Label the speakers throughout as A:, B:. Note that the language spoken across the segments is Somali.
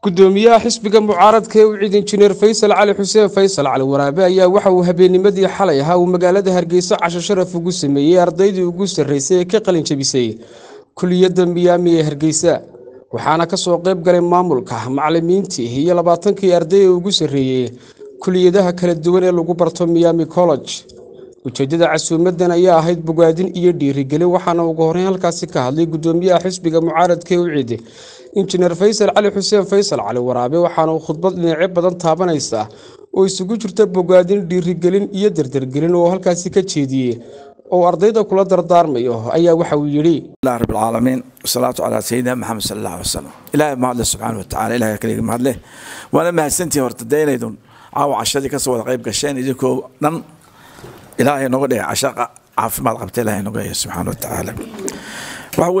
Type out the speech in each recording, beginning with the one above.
A: gudoomiyaha xisbiga mucaaradka ee u ciid injineer faysal cali xuseen faysal cali waraabe ayaa waxa uu habeennimadii xalay ahaa uu magaalada hargeysa casho sharaf ugu sameeyey ardaydii ugu sarreysay ee ka qalin jabisay kuliyadda miyaami ee hargeysa waxaana ka soo qayb galay maamulka macalimiintii iyo labaatankii arday ee ugu sarreeyey kuliyadaha kala duwan ee lagu barto miyaami college ujeeddada casuumadan ayaa ahayd bogaadin iyo dhiirigelin waxaana ugu horreyn halkaasi ka hadlay gudoomiyaha xisbiga mucaaradka ee u ciid injineer faysal cali xuseen faysal cali waraabe waxaana uu khudbad dhinacyo badan taabanaysa oo isugu jirta bogaadin dhiirigelin iyo dardargelin oo halkaasi ka jeediyey oo ardayda kula dardaarmayo ayaa waxa uu yidhi
B: الله رب العالمين والصلاة على سيدنا محمد صلى الله عليه وسلم إلهي ما الله سبحانه وتعالى إلهي كليك ما له وأنا ما سنتي هرتدين أيضا عاو عشادي كسوة غيب قشين يجيكو نم إلهي نقول عشاق عاف ما قبت إلهي نقول سبحانه وتعالى وهو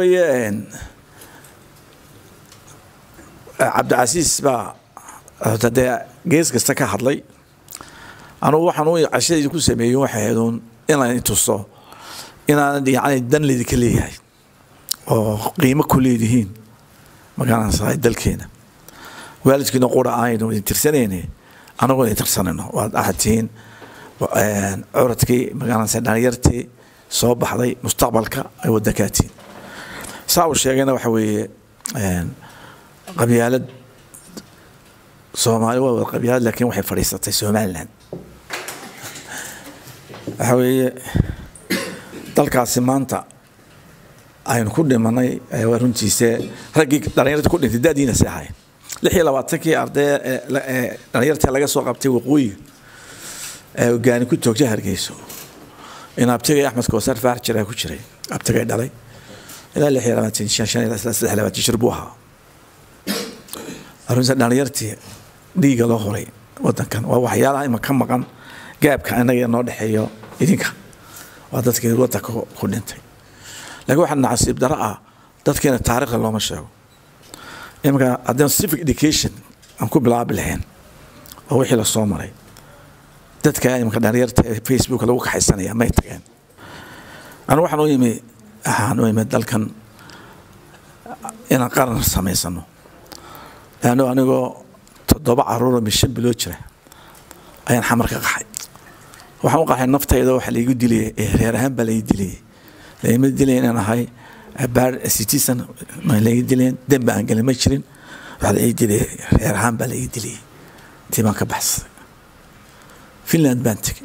B: عبد العزيز با هرتدي جيس كستا كهضلي أنا waxaan u cashadii ku sameeyay waxay ahayd inaan tuso inaan yani dan lidinka leeyahay oo qiimo ku leedihiin magaranaysaa dalkeena waalidkiina qura aynu idin tirsanayne anagoo idin tirsanayno waad ahatihiin curadkii magaranaysaa dhalinyartii soo baxday mustaqbalka ay waddankaatiin saa uu sheegayna waxa weeye qabyaalad soomaali waa wada qabyaalad laakiin waxay fadhiisatay somaliland waxa weeye dalkaasi maanta aynu ku dhimanay waa runtiise raggii dhalinyarta ku dhintay dadiina si ahayn lix iyo labaatankii arday dhalinyarta laga soo qabtay waqooyiga ee hogaani ku toogtay hargeyso in abtigay axmed koosar faar jiraa ku jiray abtigay dhalay ilaa lix iyo labaatan shan shan ilaa saddex labaatan shir buu ahaa runtiise dhalinyartii dhiiga loo horay wadankan waa waxyaalaha ima ka maqan gaabka inaga noo dhexeeyo idinka waa dadkii wadanka ku dhintay laakiin waxaa nacasiib daro ah dadkeena taariikhda looma sheego iminka haddii civic education aan ku bilaabi lahayn oo wixii la soo maray dadka iminka dhalinyarta ee facebook lagu kaxaysanaya may tageen anigu waxaan u yimi waxaan u yimi dalkan inaan qaran samaysano laanno anigoo toddoba caruuroo mishan biloo jira ayaan xamar ka qaxay waxaan u qaxay naftayda waxa laigu diliyay reer ahaan baa laigu diliyay laima dilay inaan ahay baar citizen ma laiga dilayn dembi aan gelin ma jirin waxaa laiga dilay reer ahaan baa laiga diliyay intii baan ka baxsaday finland baan tegay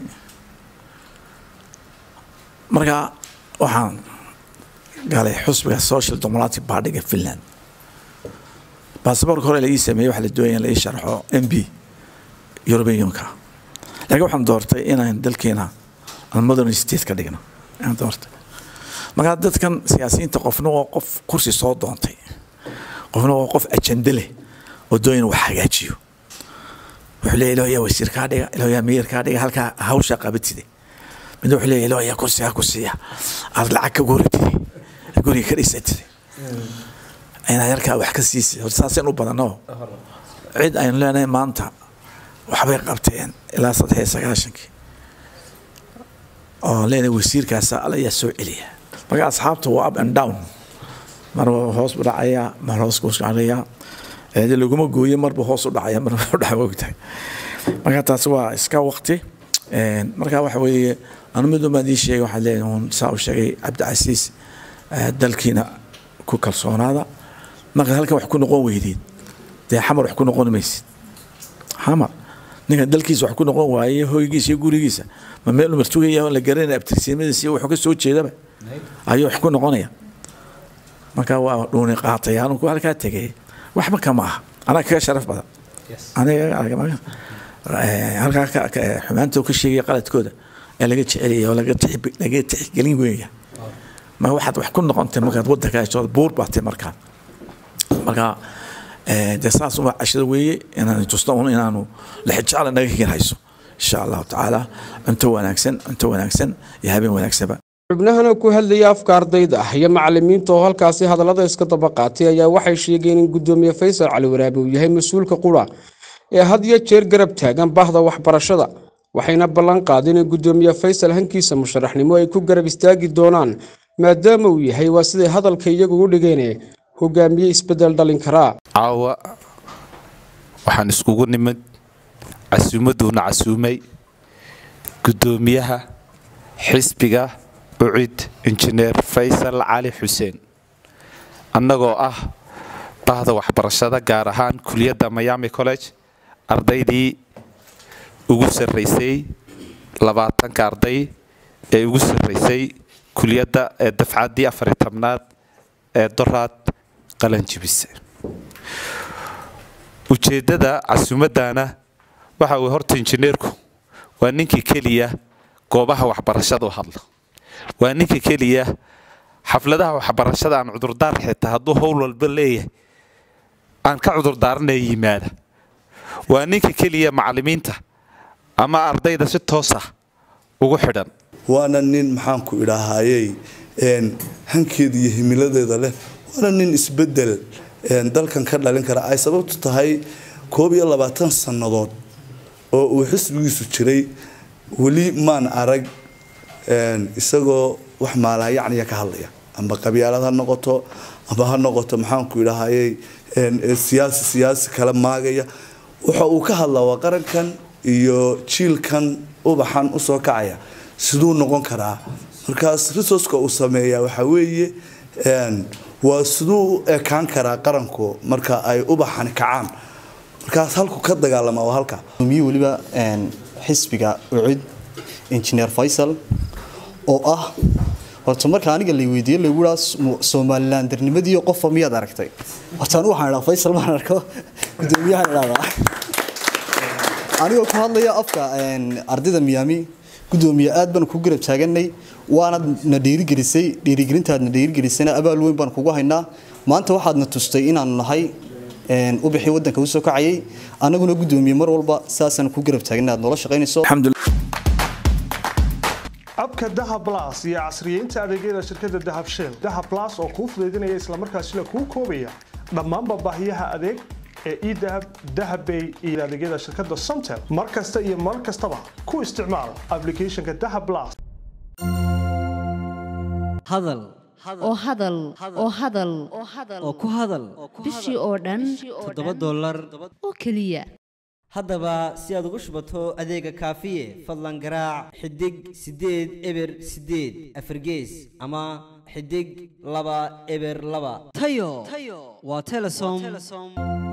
B: marka waxaan galay xusbiga social democratic partyga finland baasaboorka hore laii sameeyey waxaa la doonaya in la ii sharxo m b european unionka laakiin waxaan doortay inaan dalkeena aan modern state ka dhigno aan doortay markaa dadkan siyaasiyiinta qofna waa qof kursi soo doontay qofna waa qof ajende leh oo doon inuu wax hagaajiyo wuxuu leeyahy ilaahiyaa wasiir kaa dhiga ilaahiyaa meyer kaa dhiga halkaa hawshaa qabatide midna wuxuu leeyahy ilaahiyaa kursi ha ku siiya aad lacag ka guratide guriga ka dhisatide inaad yarkaa wax ka siisay horta saaseen u badanoo cid aynu leenahay maanta waxbay qabteen ilaa saddex iyo sagaashankii oo leenahay wasiirkaasa alayaa soo celiya marka asxaabta waa up and down mar hoos u dhacayaa mar hoos ku dhacayaa de laguma gooyo marba hoos u dhacaya mar u dhaca ogtahay marka taasi waa iska waqti marka waxa weeye anu mid unbaan ii sheegay waxaa leeyahay un saa u sheegay cabdicasiis dalkiina ku kalsoonaada marka halkan wax ku noqon weydiid dee xamar wax ku noqon maysid xamar ninka dalkiisa wax ku noqon waaye hoygiisa iyo gurigiisa ma meel umar tugaya la garanaya abtirsiimadiisa iyo wuxuu ka soo jeedaba ayuu wax ku noqonaya marka waa dhuuni qaatay anu ku halkaa tegay waxba kama aha anaa kaga sharaf badan aniga halkaa xumaanta ka sheegaya qaladkooda ee laga jecelaya oo laga tixgelin weeya ma waxaad wax ku noqontay markaad wadanka hesho buur baatay markaa marka dee saas uma cashada weeye inaan tusno un inaanu lixijacla naga higin hayso insha allahu tacaala cunto wanaagsan cunto wanaagsan iyo habeen wanaagsanba
A: xubnahana ku hadlaya afka ardayda ah iyo macalimiinta oo halkaasi hadallada iska daba qaatay ayaa waxay sheegeen in gudoomiye faysal cali waraabe uu yahay mas-uulka qura ee had iyo jeer garab taagan bahda waxbarashada waxayna ballan qaadeen in gudoomiye faysal hankiisa musharaxnimo ay ku garab istaagi doonaan maadaama uu yahay waa siday hadalka iyagu u dhigeen hogaamiye isbedel dhalin karaa
C: caawa waxaan iskugu nimid casuumaduuna casuumay guddoomiyaha xisbiga ucid injineer faysal cali xuseen annagoo ah bahda waxbarashada gaar ahaan kuliyadda miami college ardaydii ugu sarraysay labaatanka arday ee ugu sarraysay kuliyadda ee dafcaddii afari tobnaad ee doraad qalanjibise ujeeddada casuumaddaana waxa uu horta injineerku waa ninkii keliya goobaha waxbarashada u hadla waa ninka keliya xafladaha waxbarashada aan cudurdaar xitaa hadduu howl walba leeyahay aan ka cudurdaaranaya yimaada waa ninka keliya macallimiinta ama ardayda si toosa ugu xidhan
D: waana nin maxaanku idhaahayey hankeeda iyo himiladeeda leh waana nin isbedel dalkan ka dhalin kara ay sababtu tahay koob iyo labaatan sannadood oo uu xisbigiisu jiray weli maan arag isagoo wax maalahayacniya ka hadlaya amba qabyaalad ha noqoto amba ha noqoto maxaanku idhaahayey siyaasi siyaasi kala maagaya waxa uu ka hadlaa waa qarankan iyo jiilkan ubaxan usoo kacaya siduu noqon karaa markaas resourceka uu sameeya waxa weeye waa siduu u ekaan karaa qaranku marka ay ubaxani kacaan markaas halku ka dagaalama waa halka
E: miyi weliba xisbiga ucid injineer faysal oo ah horta marka aniga la weydiiye lagu haa somalilan darnimadiiyo qofa miyaad aragtay horta anu waxaan idhaa faysal maan arko gudoomiyahan idhahdaa anigoo ku hadlaya afka ardayda miyaami gudoomiye aad baan ku garab taaganay waanad na dhiirigelisay dhiirigelintaadna dhiirigelisayna abaal weyn baan kugu haynaa maanta waxaadna tustay inaanu nahay ubixii wadanka usoo kacayay anaguna gudoomiye mar walba saasaan ku garab taagana aad noola shaqaynayso
F: abka dahab blas iyo casriyeynta adeegyada shirkadda dahab shell dahab blas oo kuu fudaydinaya islamarkaasina kuu koobaya dhammaanba baahiyaha adeeg ee edahab dahabbay iyo adeegyada shirkadda somtel mar kasta iyo mar kastaba ku isticmaal applicationka dahab blas
G: hadal
H: oo hadal oo hadal
G: oo ku hadal
H: bishii oo dhan
G: toddoba dollar
H: oo keliya
G: haddaba si aad ugu shubato adeega kaafiye fadlan garaac xidig siddeed eber siddeed afargees ama xidig laba eber laba tayo waa telesom